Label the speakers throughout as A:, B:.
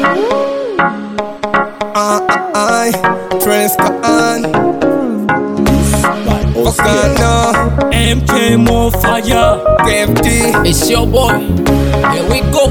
A: I Transcan Okano
B: MK more fire.
A: KFT
B: It's your boy. Here we go.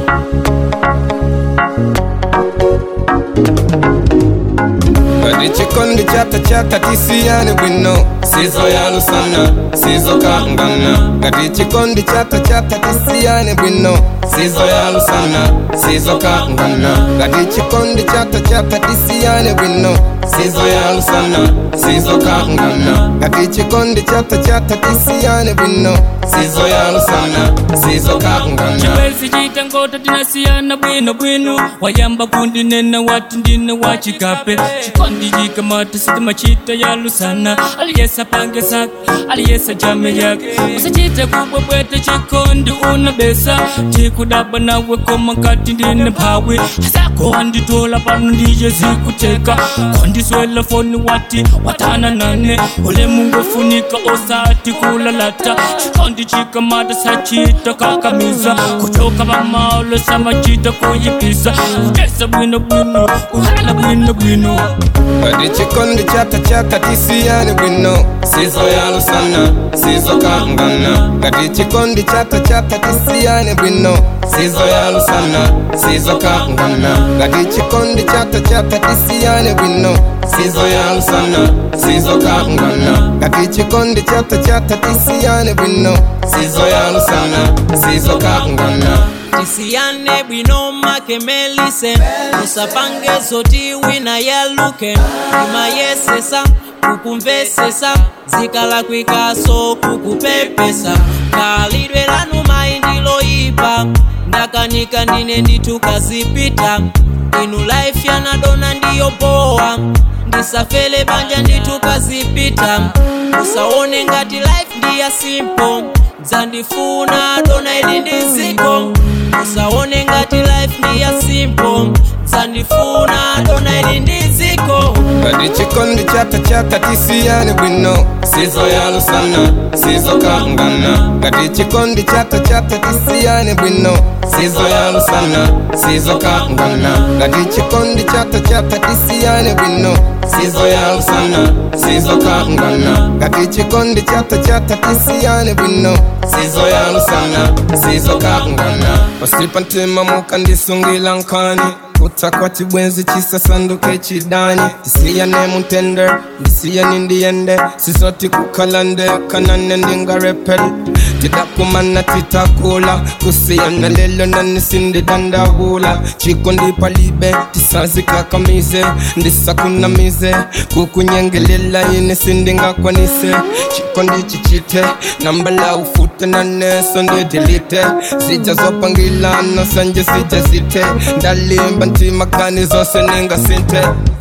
A: Kadi chikondi chata chata tisiyane bwino Sizo yalu sana, sizo kangana Kadi chikondi chata chata tisiyane bwino Sizo yalu sana, sizo kangana Kadi chikondi chata chata tisiyane bwino Sizo yalu sana, sizo kangana Kadi chikondi chata chata tisiyane bwino Sizo yalu sana, sizo kangana
B: chiwezi chita ngota tinasiyana bwino bwino wayamba kundinena wati ndine wachikape chikondi chikamata sitima chita yalusana aliyesa pange sake aliyesa jame yake usachite kubwebwete chikondi una besa chikudaba nawe koma kati ndine mphawe asako anditola pano ndiye zikuteka kondiswela foni wati watana nane ule mungu funika osati kulalata chikondi chikamata sachita kakamiza kutoka pamalo samachita kuyipisa kutesa bwino bwino kuhala bwino bwino
A: Kadi chikondi chata chata tisiyane bwino Sizo yalu sana, sizo kangana Kadi chikondi chata chata tisiyane bwino Sizo yalu sana, sizo kangana Kadi chikondi chata chata tisiyane bwino Sizo yalu sana, sizo kangana Kadi chikondi chata chata tisiyane bwino Sizo yalu sana, sizo kangana
C: tisiyane bwino makemelise usapange zoti wina yaluke imayesesa kukumvesesa zikala kwikaso kukupepesa kalidwe lanu maindiloipa ndakanika ndine nditukazipita inu life yanadona ndiyo poa ndisafele banja nditukazipita usaone ngati life ndiya simple dzandifuna dona ili ndiziko usaone ngati life ndiya simple dzandifuna dona ili ndiziko
A: Kadi chikondi chata chata tisiyane bwino Sizo yalu sana, sizo kangana Kadi chikondi chata chata tisiyane bwino Sizo yalu sana, sizo kangana Kadi chikondi chata chata tisiyane bwino Sizo yalu sana, sizo kangana Kadi chikondi chata chata tisiyane bwino Sizo yalu sana, sizo kangana Osipa ntima muka ndisungila nkani kutakwa chibwenzi chisasanduke chidani tisiyane mutende ndisiyane ndiyende sisoti kukalande kanane ndingarepel tidakumana titakula kusiyana lelo nanisindidandabula chiko ndipalibe tisazikakamize ndisakunamize kukunyengelela yini sindingakwanise chiko ndichichite nambala ufute naneso ndidilite zijazopangilana sanje zijazite ndalimba ntimakani zose ningasinte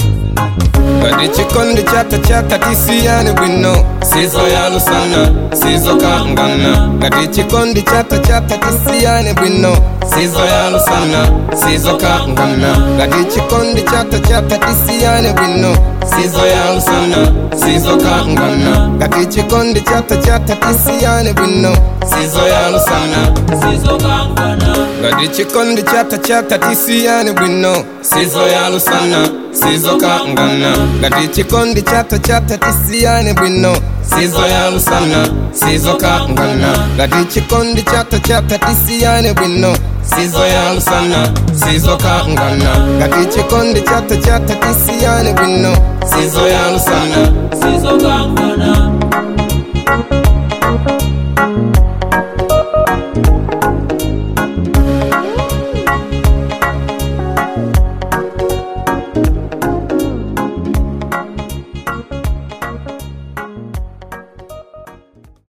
A: Kadi chikondi chata chata tisiyane bwino Sizo yalu sana, sizo kangana Kadi chikondi chata chata tisiyane bwino Sizo yalu sana, sizo kangana Kadi chikondi chata chata tisiyane bwino Sizo yalu sana, sizo kangana Kadi chikondi chata chata tisiyane bwino Sizo yalu sana,
C: sizokangana
A: Kadi chikondi chata chata tisiyane bwino Sizo yalu sana, sizo kangana Kadi chikondi chata chata tisiyane bwino Sizo yalu sana, sizo kangana Kadi chikondi chata chata tisiyane bwino Sizo yalu sana, sizo kangana Kadi chikondi chata chata tisiyane bwino Sizo yalu sana,